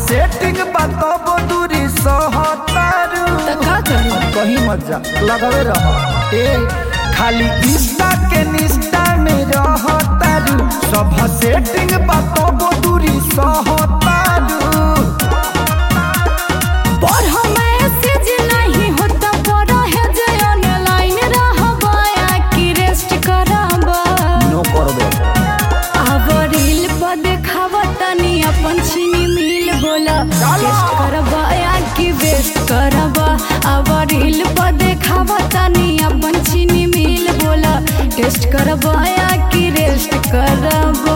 setting बताबो दूरी सहतारू त का करी कहीं मत जा लगावे रह ए खाली इंस्टा के निस्टा में रहतारू सब सेटिंग बताबो दूरी सहतारू पर हम मैसेज नहीं होता पर है जे ऑनलाइन रहबा या कि रेस्ट करबा नो करबे अब रील पर देखावा तनी अपन छीनी मिल बोला टेस्ट करबा या कि वेस्ट करबा अब रील पर देखावा तनी अपन छीनी मिल बोला टेस्ट करबा या कि रेस्ट करबा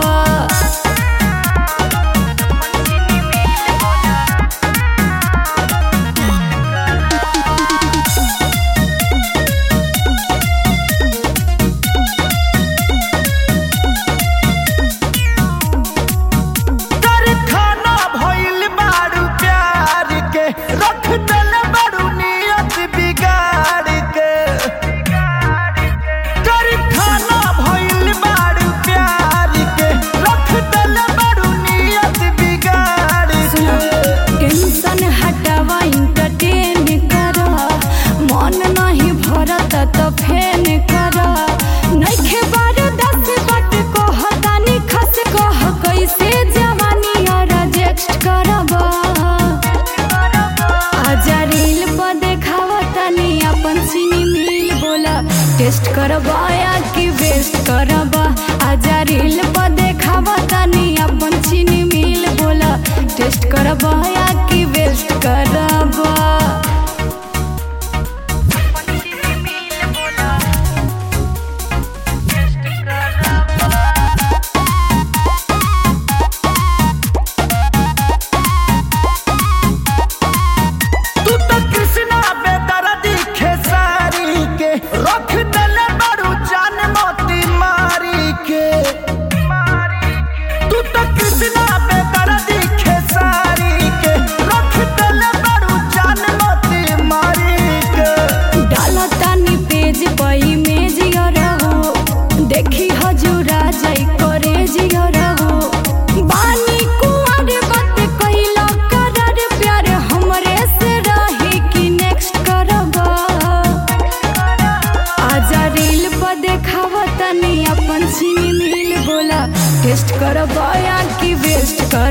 कर खाना भइल बारू प्यार के रख दल बारू नियत बिगाड़ के कर खाना भइल बारू प्यार के रख दल बारू नियत बिगाड़ के टेंशन हटावा इंटरटेन करा मन नहीं भरत तो फेन करा नइखे बार दस बट को हतानी खस कह कैसे जवानी और रिजेक्ट करबा आजा रील पर देखावा तनी अपन सीनी मिल बोला टेस्ट करबा या कि वेस्ट करबा आजा रील पर देखावा तनी अपन सीनी मिल बोला टेस्ट करबा या कि वेस्ट करबा तू तो कृष्णा बेदर्दी खेसारी के रख दल बारू जान मोती मारी के तू तो कृष्णा बेदर्दी खेसारी के रख दल बारू जान मोती मारी के डाला तानी पेज पर इमेज और हो देखी हजूरा जाई करे जियर हो बानी कुंवर बात कइला करर प्यार हमरे से रही कि नेक्स्ट करबा आजा रील पर देखावा तनी अपन सीनी मिल बोला टेस्ट करबा या कि वेस्ट कर